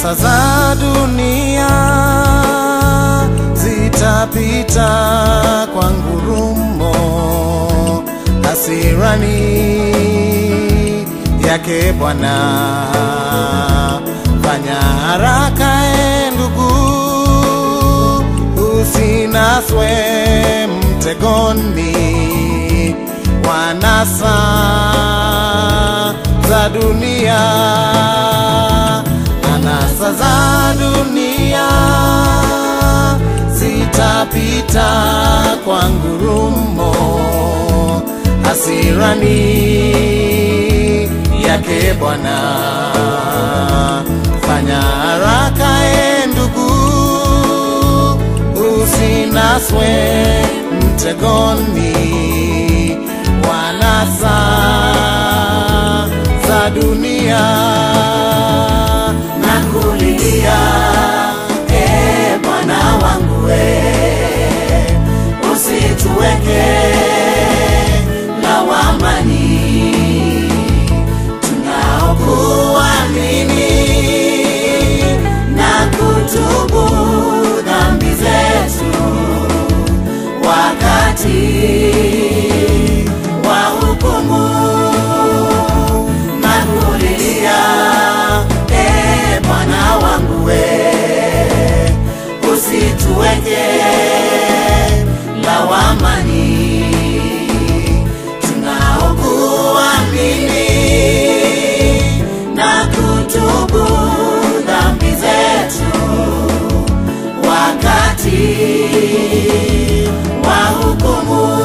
Anasa za dunia zitapita kwa ngurumo, hasirani yake Bwana. Fanya haraka e ndugu, usinaswe mtegoni wanasa za dunia, anasa za dunia zitapita kwa ngurumo, hasirani yake Bwana. Fanya haraka e ndugu, usinaswe mtegoni wanasa za dunia na kulilia e Bwana wangu we, usituweke lawamani tunaokuamini na kutubu dhambi zetu wakati wa hukumu na kulilia e Bwana wangu we, usituweke lawamani tunaokuamini na kutubu dhambi zetu wakati wa hukumu.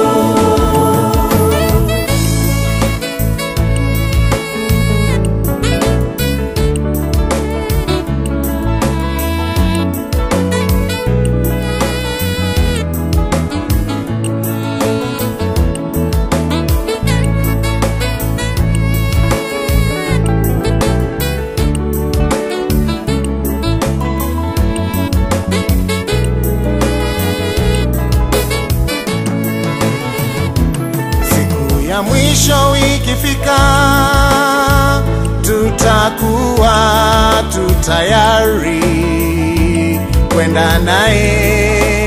Siku ya mwisho ikifika, tutakuwa tu tayari kwenda naye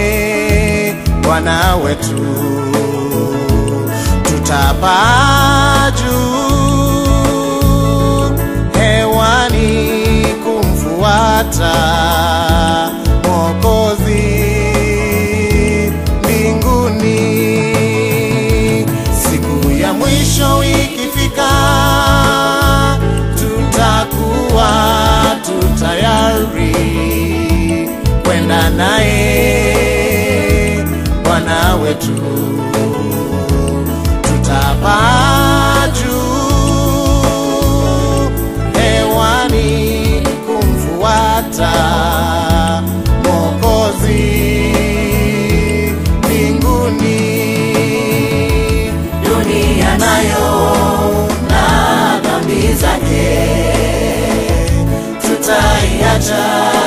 Bwana wetu, tutapaa juu hewani kumfuata Mwokozi mbinguni. Siku ya mwisho ikifika, tutakuwa tu tayari kwenda naye Bwana wetu, tutapaa juu hewani kumfuata Mwokozi mbinguni. Dunia nayo na dhambi zake tutaiacha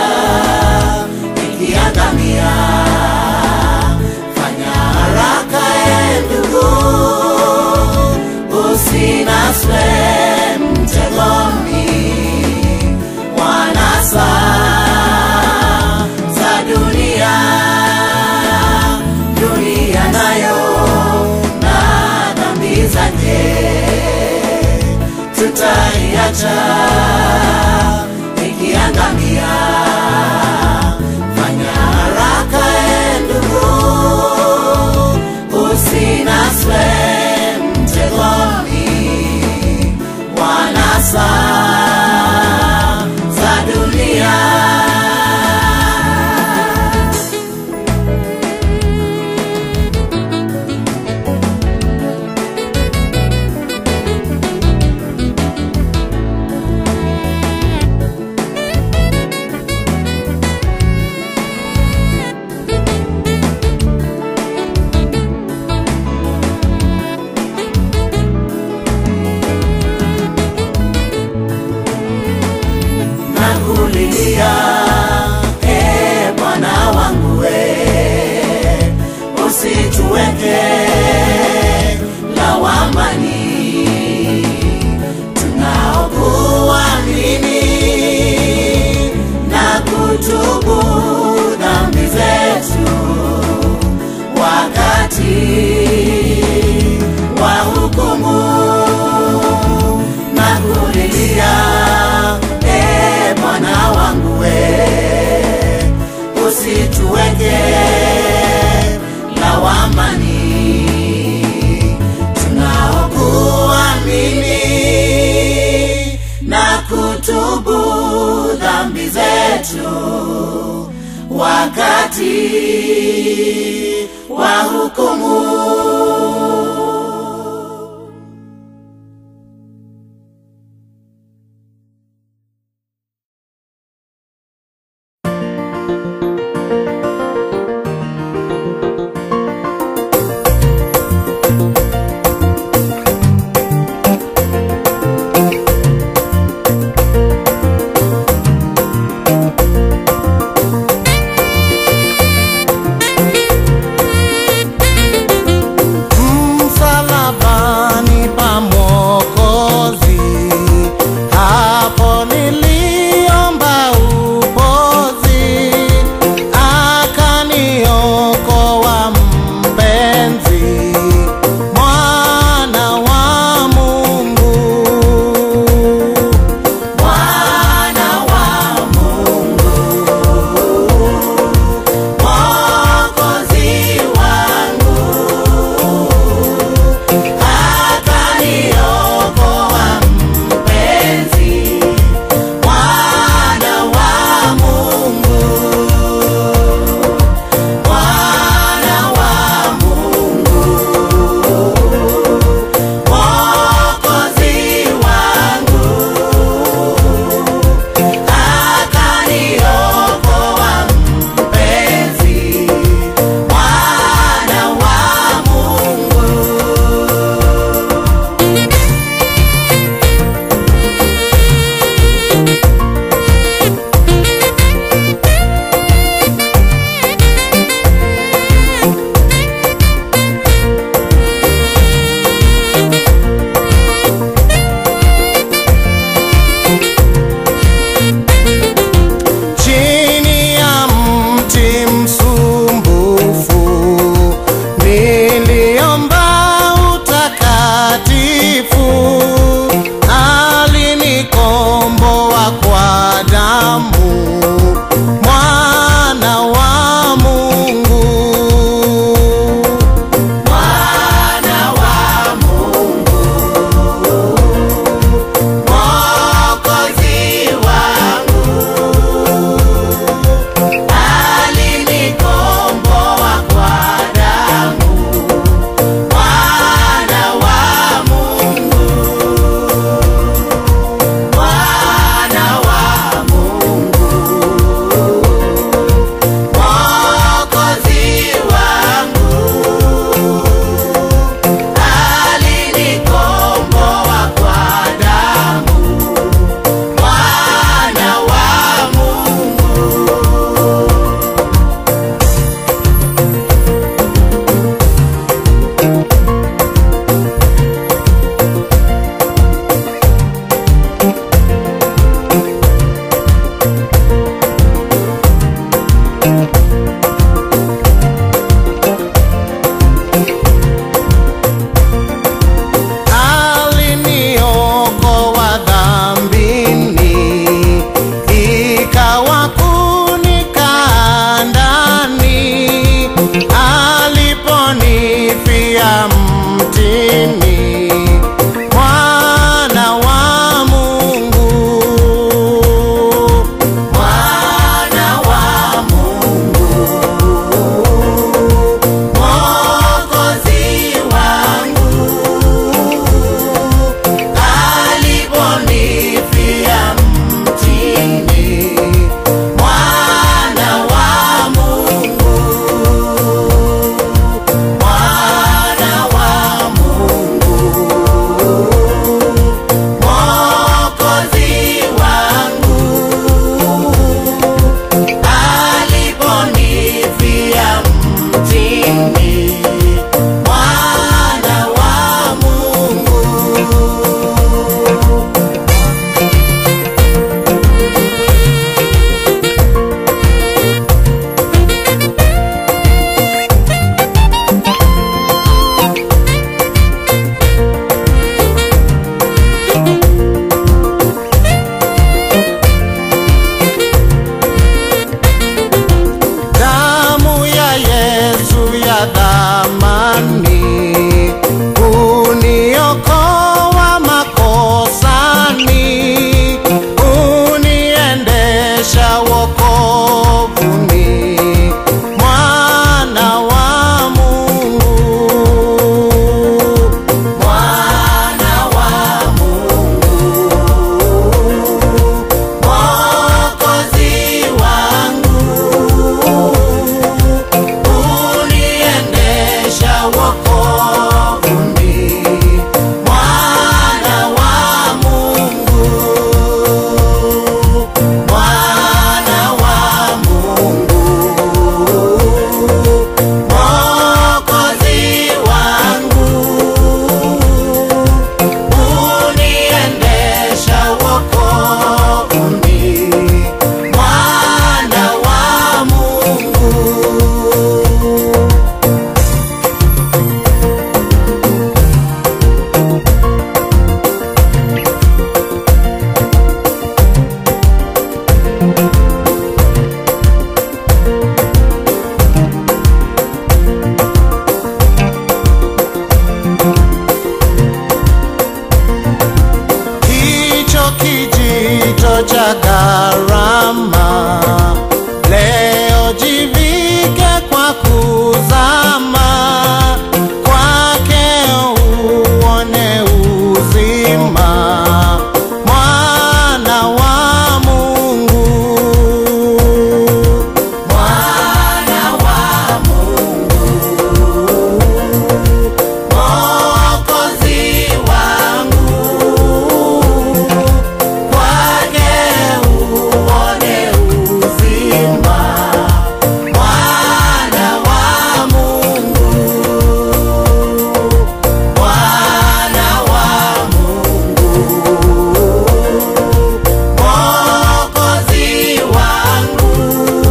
ikiangamia. Fanya haraka e ndugu, usinaswe mtegoni wanasa za dunia. Dunia nayo na dhambi zake tutaiacha ikiangamia. Fanya haraka e ndugu, usinaswe mtegoni wanasa za dunia. nakulilia e Bwana wangu we, usituweke lawamani tunaokuamini kutubu dhambi zetu wakati wa hukumu. kijito cha gharama. Leo jivike kwa kuzama kwake, uone uzima, mwana wa Mungu. Mwana wa Mungu, Mwokozi wangu, kwake uone uzima. Mwana wa Mungu, Mwana wa Mungu, Mwokozi wangu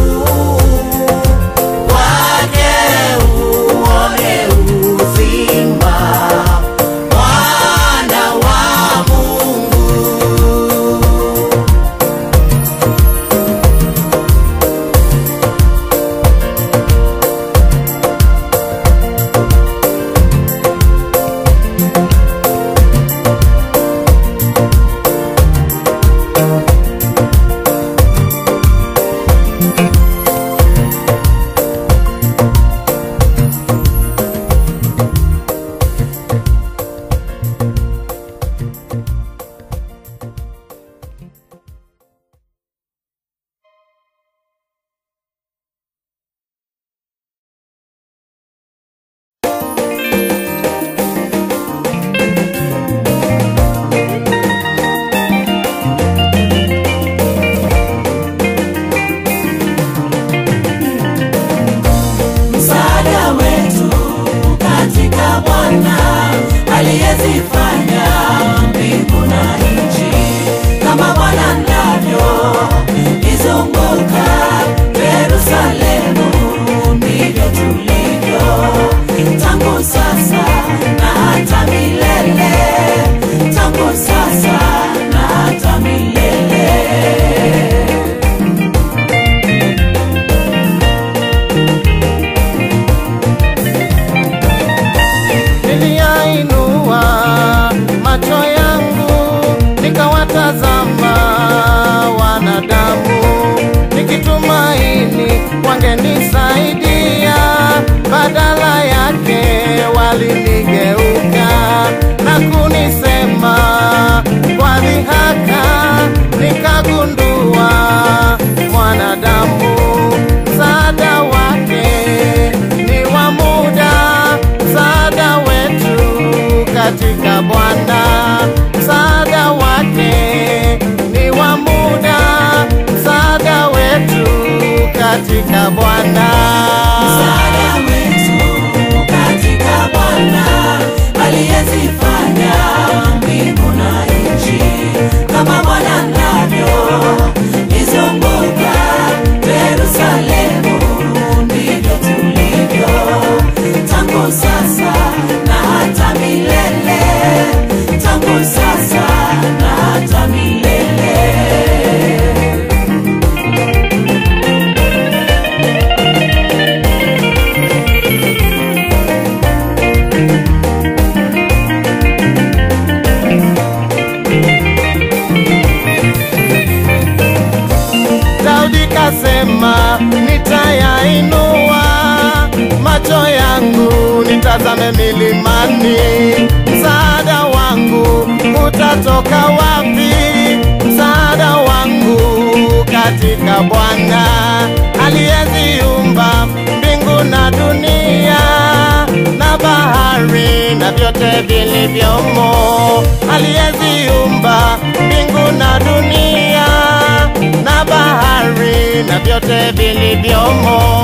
kwake uone uzima, mwana wa Mungu. Msaada wetu katika Bwana aliyezifanya mbingu na nchi, kama Bwana ndavyo izunguka Yerusalemu, ndivyo tulivyo tangu sasa na hata milele, tangu sasa na hata milele. Niliyainua macho yangu nikawatazama wanadamu, nikitumaini wangenisaidia, badala yake walinigeuka na kunisema kwa dhihaka. Nikagundua mwanadamu msaada wake ni wa muda, msaada wetu katika Bwana, msaada wake ni wa muda, msaada wetu katika Bwana. Msaada wetu katika Bwana aliyezifanya mbingu na nchi, kama Bwana ndavyo izunguka Yerusalemu, ndivyo tulivyo tangu sasa na hata milele, tangu sasa na hata milele. Daudi kasema, nitayainua macho yangu nitazame milimani, msaada wangu utatoka wapi? Msaada wangu katika Bwana aliyeziumba mbingu na dunia na bahari na vyote vilivyomo, aliyeziumba mbingu na dunia na bahari na vyote vilivyomo.